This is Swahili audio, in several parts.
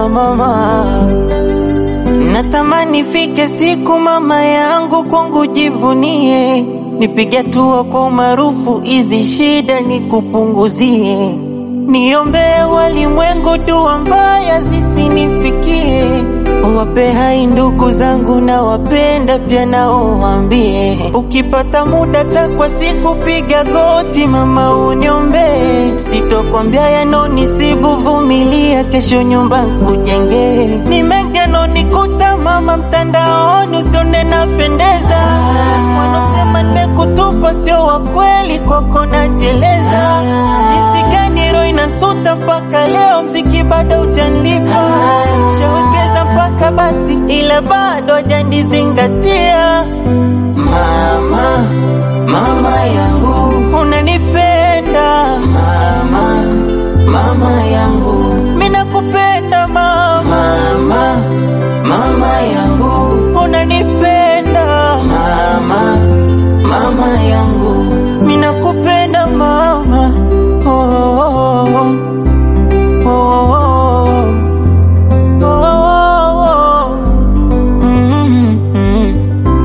mama. Natamani fike siku mama yangu kwangu jivunie, nipige hatua kwa umaarufu, hizi shida nikupunguzie. Niombee walimwengu dua mbaya zisinifikie, wape hai ndugu zangu na wapenda pia nao waambie, ukipata muda takwa siku piga goti mama uniombee, sitokwambia yanonisibu, vumilia, kesho nyumba nkujengee. Ni mengi yanonikuta mama mtandaoni, usione napendeza, wanaosema nimekutupa sio wa kweli, kwako najeleza jinsi gani roho inasuta mpaka leo, mziki bado hujanilipa, shawekeza mpaka basi, ila bado hajanizingatia. Mama, mama yangu unanipenda mama, mama yangu mimi nakupenda mama, mama, mama yangu unanipenda mama, mama yangu mimi nakupenda mama. Oh, oh, oh, oh, oh, oh, oh, oh. Mm, mm.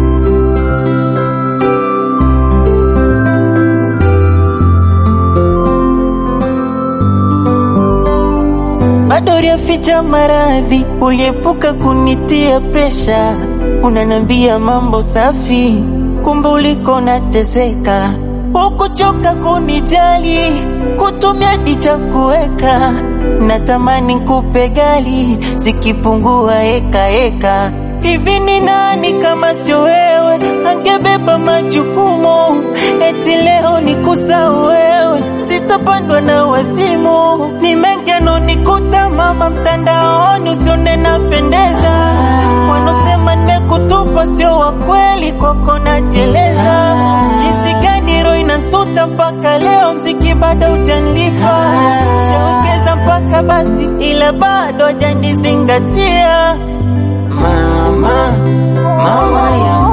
bado uliaficha maradhi, uliepuka kunitia presha, unanambia mambo safi, kumbe uliko nateseka, ukuchoka kunijali, kutumia dicha kuweka, natamani kupe gali, zikipungua eka eka Hivi ni nani kama sio wewe angebeba majukumu? Eti leo ni kusahau wewe, sitapandwa na wazimu. Ni mengi yanonikuta mama mtandaoni, usione napendeza. Wanaosema nimekutupa sio wa kweli, kwako najeleza. Jinsi gani roho inasuta mpaka leo, mziki bado hujanilipa. Shawekeza mpaka basi, ila bado hajanizingatia. Mama, mama yangu